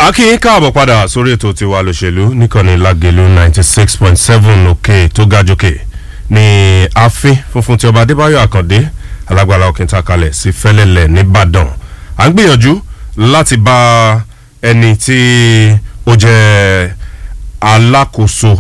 akínyìn káàbọ̀ padà sórí ètò tiwa lòṣèlú nìkànnì lágẹ̀lú ninety six point seven òkè tó ga jókè ní ààfin funfun tí ọba adébáyọ̀ àkàndé alágbára òkìntà kalẹ̀ sí fẹ́lẹ́lẹ̀ nìbàdàn à ń gbìyànjú láti bá ẹni tí ó jẹ́ alákòóso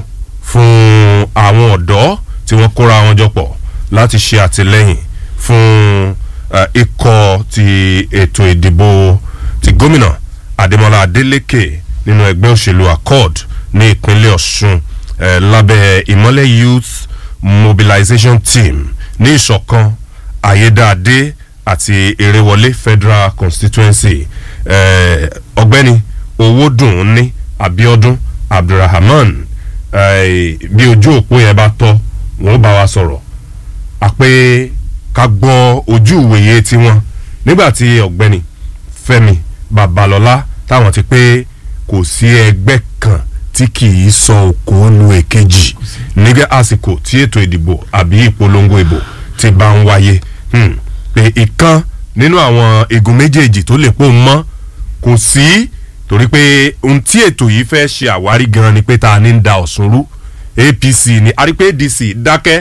fún àwọn ọ̀dọ́ tí wọ́n kóra wọn jọ pọ̀ láti ṣe àtìlẹ́yìn fún eh, ikọ̀ ti ètò ìdìbò ti gómìnà adémọlá adélèké nínú ẹgbẹ́ òṣèlú accord ní ìpínlẹ̀ ọ̀ṣun eh, lábẹ́ ìmọ́lẹ̀ youth mobilization team ní ìṣọ̀kan ayédáadé àti eréwọlé federal constituency eh, ọ̀gbẹ́ni owódùn ní abiodun abdulrahman eh, bí ojú òpó yẹn bá tọ́ wọn ó bá wa sọ̀rọ̀ àpé ká gbọ́ ojú ìwòye tiwọn nígbà tí ọ̀gbẹ́ni fẹ́mi babalọ́lá táwọn ti pé kò sí ẹgbẹ́ kan tí kì í sọ òkò lu èkejì nígbà àsìkò tí ètò ìdìbò àbí ìpolongo ìbò ti bá ń wáyé hmm. pé ìkan nínú àwọn igun méjèèjì tó lè pò mọ́ kò sí torí pé ohun tí ètò yìí fẹ́ ṣe àwárí gan ni pé ta ni ń da ọ̀sùn rú apc ni àrípé adc dákẹ́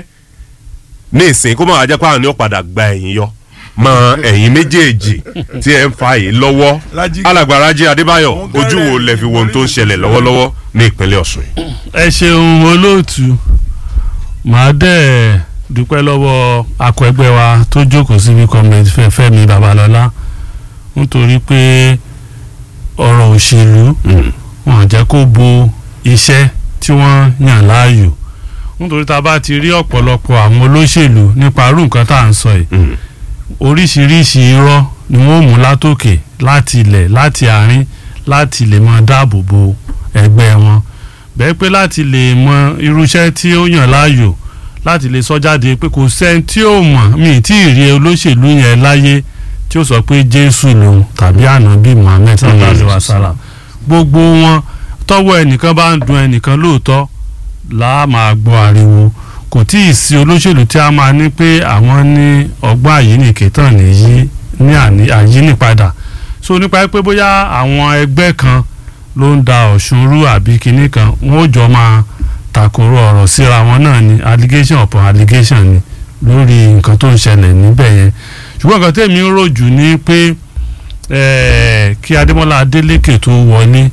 ní ìsìn kó máa jẹ́ pé àwọn ni ó padà gba ẹ̀yìn yọ mọ ẹ̀yìn méjèèjì tí ẹ̀ ń fa yìí lọ́wọ́ Lájí. alàgbàrajì adébáyọ̀ Wọ́n ojú wo gẹ́rẹ́ lẹ fi wo ohun tó ń ṣẹlẹ̀ lọ́wọ́lọ́wọ́ ní ìpínlẹ̀ ọ̀sùn yìí. ẹ ṣeun olóòtú màá dẹ̀ dúpẹ́ lọ́wọ́ akọ ẹgbẹ́ wa tó jókòó síbi kọ́mẹ̀tì fẹ́mi babalọ́lá nítorí pé ọ̀rọ̀ òṣèlú wọn jẹ́ kó bo iṣẹ́ tí wọ́n yàn láàyò nítorí tá a bá ti rí ọ̀pọ̀lọpọ̀ àwọn olóṣèlú nípa irú nǹkan tá à ń sọ yìí oríṣiríṣi irọ́ ni wọ́n mú látòkè láti ilẹ̀ láti àárín láti lè máa dáàbò bo ẹgbẹ́ wọn bẹ́ẹ̀ pé láti lè mọ irúṣẹ́ tí ó yàn láàyò láti lè sọ jáde pé kò sẹ́ni tí ó mọ̀ mí tí ì rí olóṣèlú yẹn láyé tí ó sọ pé jésù lòun tàbí ànábì muhammed sallallahu alayhi wa sallam gbogbo wọn tọwọ́ ẹnìkan bá ń dun ẹnìkan lóòótọ́ là á máa gbọ́ ariwo kò tí ì sí olóṣèlú tí a máa ní pé àwọn ní ọgbọ́n àyíníkè tán nìyí ní àní- àyínípadà so nípa pé bóyá àwọn ẹgbẹ́ kan ló ń da ọ̀ṣun rú àbí kinní kan wọ́n ó jọ máa takoro ọ̀rọ̀ síra wọn náà ni allegation upon allegation ni lórí nǹkan tó ń ṣẹlẹ̀ níbẹ̀ yẹn ṣùgbọ́n nǹkan tèmi ń rò jù ni pé eh, kí adémọ́lá adélékè tó wọlé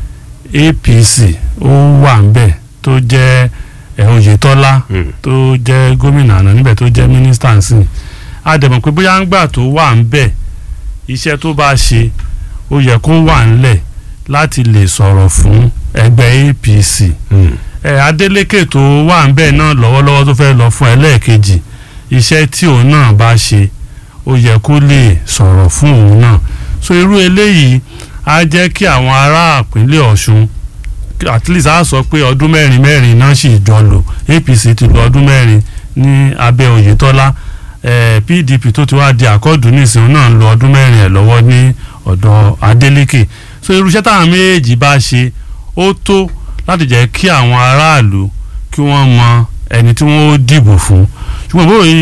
apc ó wà ń bẹ̀ tó jẹ́ eh, oyetola Hmm. tó jẹ́ gómìnà àná níbẹ̀ tó jẹ́ mínísítà ń sìn a dẹ̀ mọ̀ pé bóyá ń gbà tó wà ń bẹ̀ iṣẹ́ tó bá ṣe ó yẹ kó wà ńlẹ̀ láti lè sọ̀rọ̀ fún ẹgbẹ́ apc ẹ adeleke tó wà ń bẹ̀ náà lọ́wọ́lọ́wọ́ tó fẹ́ lọ fún ẹlẹ́ẹ̀kejì iṣẹ́ tí òun náà bá ṣe ó yẹ kó lè sọ̀rọ̀ fún òun náà so irú eléyìí á jẹ́ kí àwọn ará ìpínlẹ̀ ọ̀ṣun at least á sọ pé ọdún mẹ́rin mẹ́rin náà sì jọ lò apc ti lò ọdún mẹ́rin ní abẹ́ oyetola eh, pdp tó ti wá di àkọ́dù nísìnyí náà ń lo ọdún mẹ́rin ẹ̀ lọ́wọ́ ní ọ̀dọ̀ adeleke so irúṣẹ́ táwọn méjèèjì bá ṣe ó tó láti jẹ́ kí àwọn aráàlú kí wọ́n mọ ẹni tí wọ́n ó dìbò fún ṣùgbọ́n bóyá